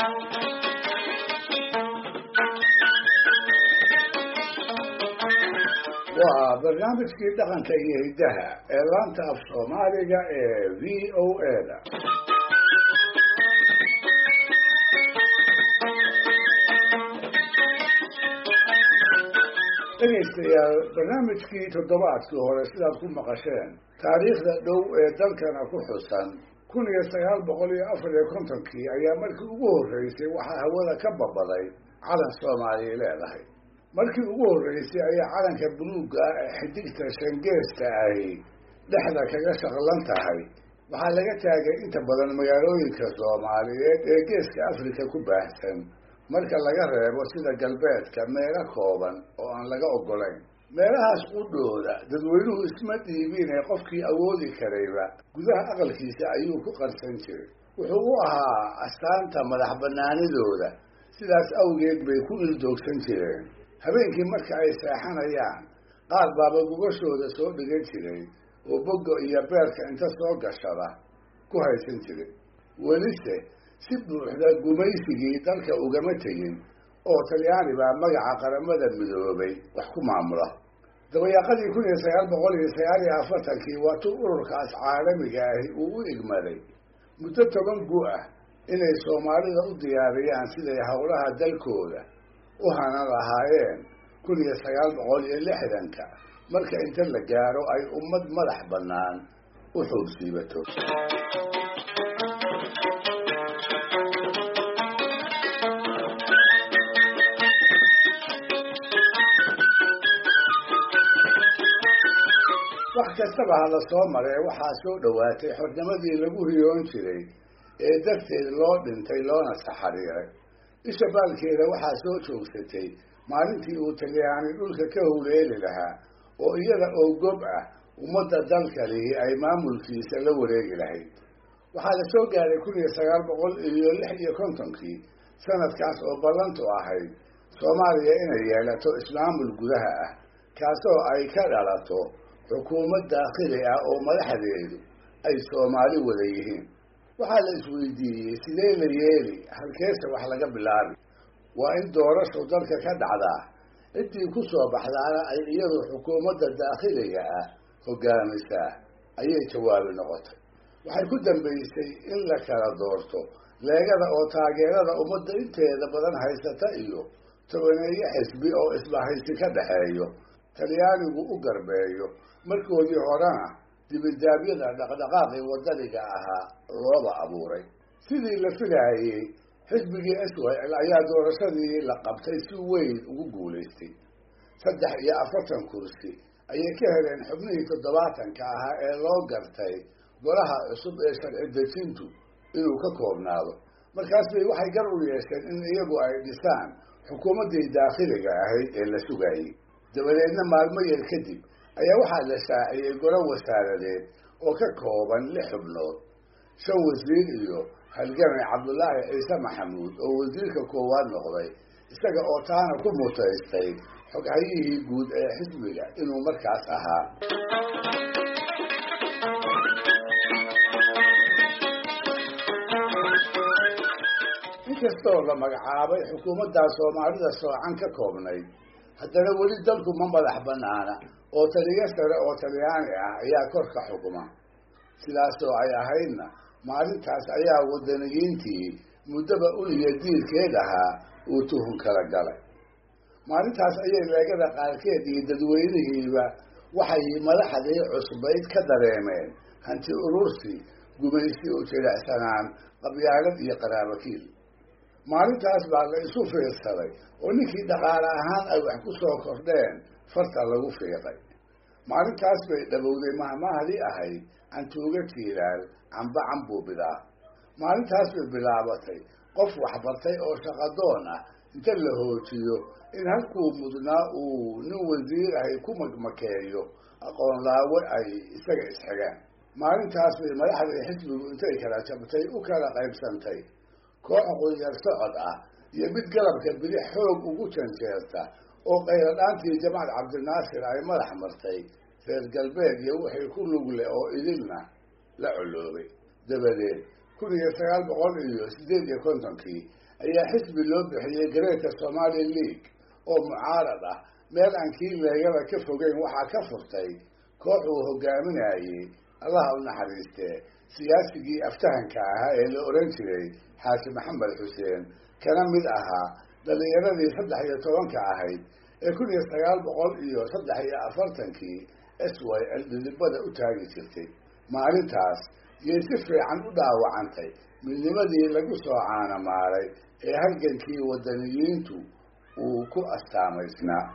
waa barnaamijkii dhaqanka iyo hiddaha ee laanta af soomaaliga ee v o a da dhegaystayaal barnaamijkii toddobaadkii hore sidaad ku maqasheen taariikhda dhow ee dalkana ku xusan kun iyo sagaal boqol iyo afar iyo kontonkii ayaa markii ugu horreysay waxaa hawada ka babaday calan soomaaliya leedahay markii ugu horreysay ayaa calanka buluugga ah ee xidigta shangeesta ahi dhexda kaga shaqlan tahay waxaa laga taagay inta badan magaalooyinka soomaaliyeed ee geeska afrika ku baahsan marka laga reebo sida galbeedka meelo kooban oo aan laga oggolayn meelahaas qudhooda dadweynuhu isma dhiibin ee qofkii awoodi karayba gudaha aqalkiisa ayuu ku qarsan jiray wuxuu u ahaa astaanta madax banaanidooda sidaas awgeed bay ku ildoogsan jireen habeenkii marka ay seexanayaan qaar baaba gugashooda soo dhigan jiray oo bogga iyo beerka inta soo gashada ku haysan jiray welise si buuxda gumaysigii dalka ugama tegin oo talyaani baa magaca qaramada midoobay wax ku maamula dabayaaqadii kun iyo sagaal boqol iyo sagaal iyo afartankii waatuu ururkaas caalamiga ahi uu u igmaday muddo toban gu ah inay soomaalida u diyaariyaan siday howlaha dalkooda u hanan lahaayeen kun iyo sagaal boqol iyo lixdanka marka inta la gaaro ay ummad madax bannaan u xoogsiibato wax kastaba ha la soo maree waxaa soo dhowaatay xornimadii lagu riyoon jiray ee darteed loo dhintay loona saxariiray isha baalkeeda waxaa soo joogsatay maalintii uu talyaani dhulka ka howleeli lahaa oo iyada oo gob ah ummadda dalka lihi ay maamulkiisa la wareegi lahayd waxaa la soo gaaray kun iyo sagaal boqol iyo lix iyo kontonkii sanadkaas oo ballantu ahayd soomaaliya inay yeelato ismaamul gudaha ah kaasoo ay ka dhalato xukuumad daakhili ah oo madaxdeedu ay soomaali wada yihiin waxaa la isweydiiyey sidee la yeeli halkeese wax laga bilaabi waa in doorashu dalka ka dhacdaa ciddii ku soo baxdaana ay iyadu xukuumadda daakhiliga ah hogaamisaa ayay jawaabi noqotay waxay ku dambaysay in la kala doorto leegada oo taageerada ummadda inteeda badan haysata iyo tobaneeyo xisbi oo isbahaysi ka dhaxeeyo talyaanigu u garbeeyo markoodii horena dibidaabyada dhaqdhaqaaqii wadaniga ahaa looba abuuray sidii la filaayey xisbigii swal ayaa doorashadii la qabtay si weyn ugu guulaystay saddex iyo afartan kursi ayay ka heleen xubnihii toddobaatanka ahaa ee loo gartay golaha cusub ee sharci dejintu inuu ka koobnaado markaas bay waxay gar u yeesheen in iyagu ay dhisaan xukuumaddii daakhiliga ahayd ee la sugayey dabadeedna maalmo yar kadib ayaa waxaa la shaaciyey golo wasaaradeed oo ka kooban lix xubnood shan wasiir iyo halgamay cabdulaahi ciise maxamuud oo wasiirka koowaad noqday isaga oo taana ku mutaystay xoghayihii guud ee xisbiga inuu markaas ahaa inkastoo la magacaabay xukuumaddaa soomaalida soocan ka koobnayd haddana weli dalku ma madax banaana oo taliyo sare oo talyaani ah ayaa korka xukuma sidaasoo ay ahaydna maalintaas ayaa wadaniyiintii muddaba uliya diirkeed ahaa uu tuhun kala galay maalintaas ayay leegada qaarkeed iyo dadweynihiiba waxay madaxdii cusbayd ka dareemeen hanti urursi gumaysi u jilicsanaan qabyaalad iyo qaraabakiil maalintaas baa la isu fiirsaday oo ninkii dhaqaale ahaan ay wax ku soo kordheen farta lagu fiiqay maalintaas bay dhabowday mahmahdii ahayd cantuuga jiilaal camba cambuubidaa maalintaas bay bilaabatay qof waxbartay oo shaqadoon ah inta la hoojiyo in halkuu mudnaa uu nin wasiir ahay ku magmakeeyo aqoon laawe ay isaga isxigaan maalintaas bay madaxdii xisbigu intay kala jabtay u kala qaybsantay koox qudyar socod ah iyo mid galabka bidix xoog ugu janjeerta oo qayladhaantii jamaal cabdinaasir ay madax martay reer galbeed iyo wixii ku lugle oo idilna la coloobay dabadeed kun iyo sagaal boqol iyo siddeed iyo kontonkii ayaa xisbi loo bixiyey gareerka somali league oo mucaarad ah meel aan kii leegada ka fogeyn waxaa ka furtay koox uu hogaaminayey allaha u naxariistee siyaasigii aftahanka ahaa ee la oran jiray xaaji maxamed xuseen kana mid ahaa dhalinyaradii saddex iyo tobanka ahayd ee kun iyo sagaal boqol iyo saddex iyo afartankii s y l dhidibada u taagi jirtay maalintaas yay si fiican u dhaawacantay midnimadii lagu soo caanamaaray ee halgankii wadaniyiintu uu ku astaamaysnaa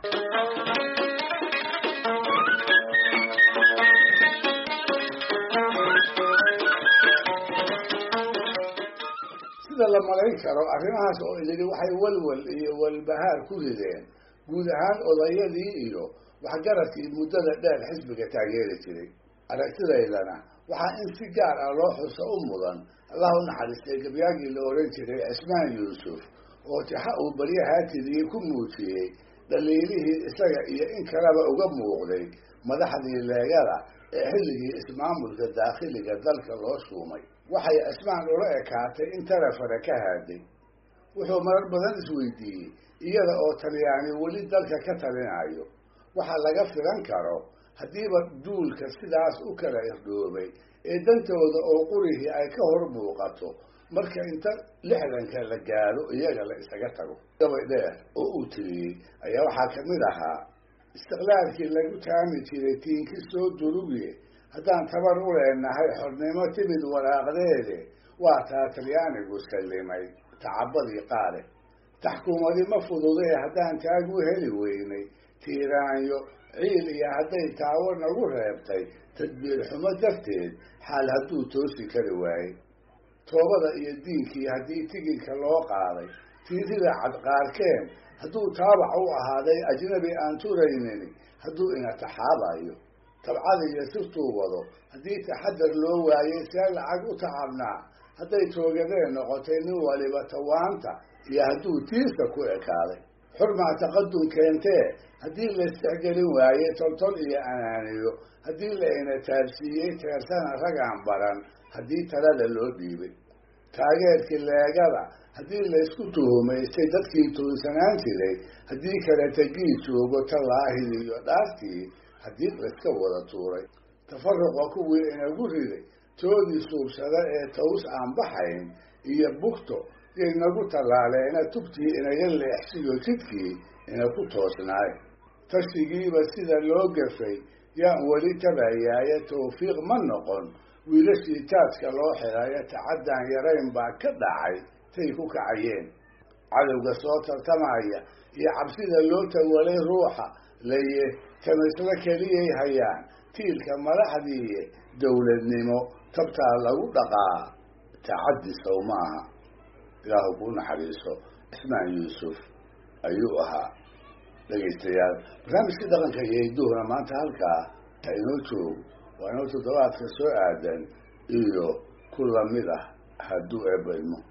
sida la malayn karo arrimahaas oo idili waxay walwal iyo walbahaar ku rideen guud ahaan odayadii iyo waxgaradkii muddada dheer xisbiga taageeri jiray aragtidaydana waxaa in si gaar ah loo xuso u mudan allah u naxariistay gabyaagii la oran jiray cismaan yuusuf oo tixa uu baryahaatidii ku muujiyey dhaliilihii isaga iyo in kaleba uga muuqday madaxdii leegada ee xilligii ismaamulka daakhiliga dalka loo shuumay waxay cismaan ula ekaatay in tarafare ka haaday wuxuu marar badan isweydiiyey iyada oo talyaani weli dalka ka talinayo waxa laga filan karo haddiiba duulka sidaas u kala irdhoobay ee dantooda oo qurihii ay ka hor muuqato marka inta lixdanka la gaadho iyaga la isaga tago gabay dheer oo uu tiriyey ayaa waxaa kamid ahaa istiqlaalkii lagu taami jiray tiinki soo durugiye haddaan tabar u leenahay xornimo timid waraaqdeede waa taa talyaanigu sallimay tacabadii qaale taxkuumadi ma fududee haddaan taagu heli weynay tiiraanyo ciil iyo hadday taawo nagu reebtay tadbiir xumo darteed xaal hadduu toosi kari waayey toobada iyo diinkii haddii tigidka loo qaaday tiirida cadqaarkeen hadduu taabac u ahaaday ajnabi aan turaynin hadduu ina taxaabayo tabcada iyo sirtuu wado haddii taxadar loo waayey see lacag u tacabnaa hadday toogadeen noqotay nin waliba tawaanta iyo hadduu tiirka ku ekaaday xurmaa taqadum keentee haddii la istixgelin waayey toltol iyo anaaniyo haddii la ina taabsiiyey teersana ragaan baran haddii talada loo dhiibay taageerkii leegada haddii laysku tuhumaystay dadkii tuunsanaan jiray haddii kale tegii joogo tallaahid iyo dhaartii haddii layska wada tuuray tafaruqa kuwii inagu riday toodii suubsada ee taws aan baxayn iyo bugto yay nagu tallaaleena tubtii inaga leexsiyo jidkii ina ku toosnaay tashigiiba sida loo gafay yaan weli tabayaaye tawfiiq ma noqon wiilashii taajka loo xirayo tacaddaan yarayn baa ka dhacay tay ku kacayeen cadowga soo tartamaya iyo cabsida loo tawalay ruuxa laye tamislo keliyay hayaan tiilka madaxdiiye dowladnimo tabtaa lagu dhaqaa tacaddi sow maaha ilaahu kuu naxariiso cismaan yuusuf ayuu ahaa dhegaystayaal barnaamijkii dhaqanka iyo hidduhuna maanta halkaa ha inoo joogo waa inoo toddobaadka soo aadan iyo ku lamid ah hadduu eebba ilmo